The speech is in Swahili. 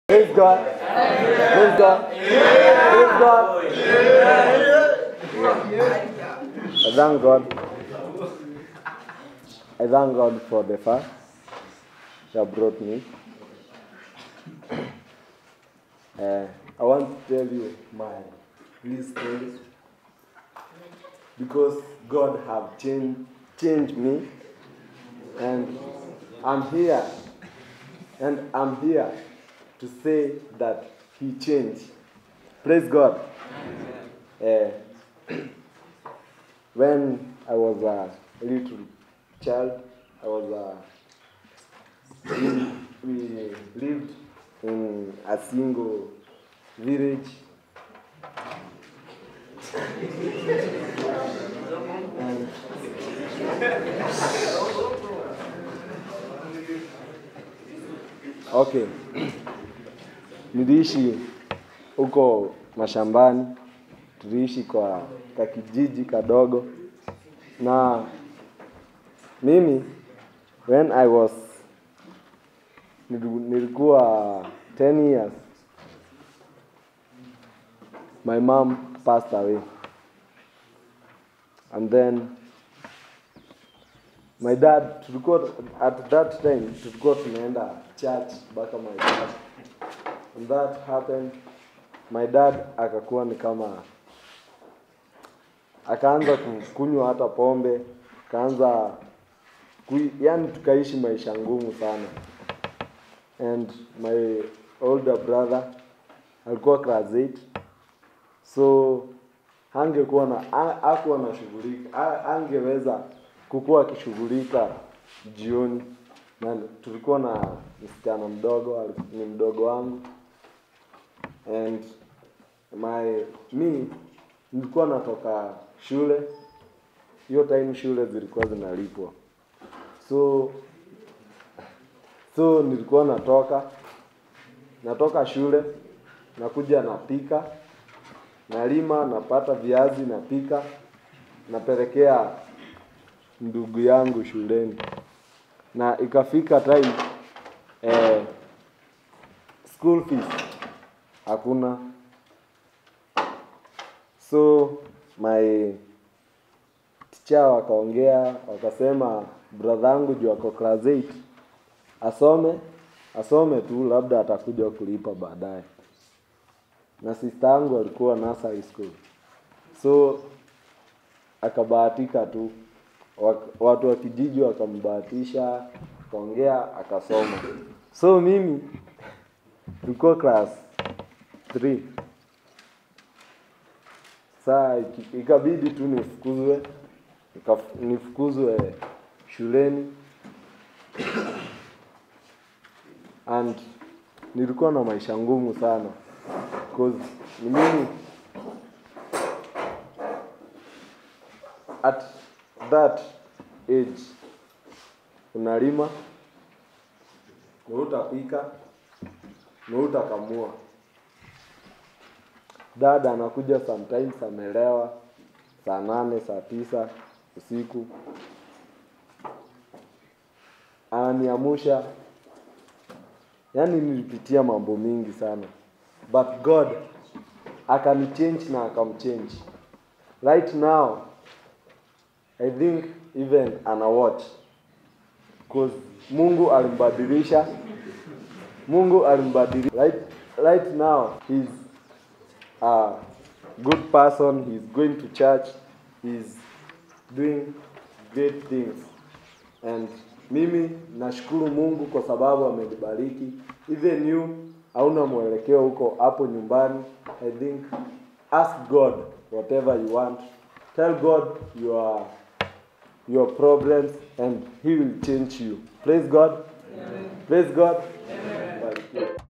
Praise God. Praise God. Praise God. I thank God. I thank God for the fact that brought me. Uh, I want to tell you my real story because God have changed changed me, and I'm here, and I'm here to say that He changed. Praise God. Uh, when I was a little child, I was a, we, we lived in a single village. And okay, niliishi huko mashambani, tuliishi kwa kakijiji kadogo, na mimi when I was niliku- nilikuwa 10 years my mom passed away and then my dad tulikuwa at that time tulikuwa tunaenda church mpaka my dad and that happened my dad akakuwa ni kama akaanza kunywa hata pombe akaanza kui, yani tukaishi maisha ngumu sana and my older brother alikuwa class 8 so hangekuwa na ha- hakuwa na shughulika ha- angeweza kukuwa akishughulika jioni na tulikuwa na msichana mdogo ali- ni mdogo wangu and my me nilikuwa natoka shule hiyo time shule zilikuwa zinalipwa so so nilikuwa natoka natoka shule nakuja napika nalima napata viazi napika napelekea ndugu yangu shuleni na ikafika time eh, school fees hakuna so my teacher wakaongea wakasema brother yangu juu ako class 8 asome asome tu labda atakuja kulipa baadaye na sister yangu alikuwa nursery school so akabahatika tu Wak- watu wa kijiji wakambahatisha akaongea akasoma so mimi tulikuwa class 3 saa iki- ikabidi tu nifukuzwe nikaf- nifukuzwe shuleni and nilikuwa na maisha ngumu sana because ni mimi at that age unalima na utapika na utakamua dada anakuja sometimes amelewa saa nane saa tisa usiku ananiamusha yaani nilipitia mambo mingi sana but god akanichange na akamchange right now i think even ana watch cause mungu alimbadilisha mungu alimbadilisha right, right now he's a good person he's going to church he's doing great things and mimi nashukuru mungu kwa sababu amenibariki even you hauna mwelekeo huko hapo nyumbani i think ask god whatever you want tell god your your problems and he will change you praise god praise god Barikiwe.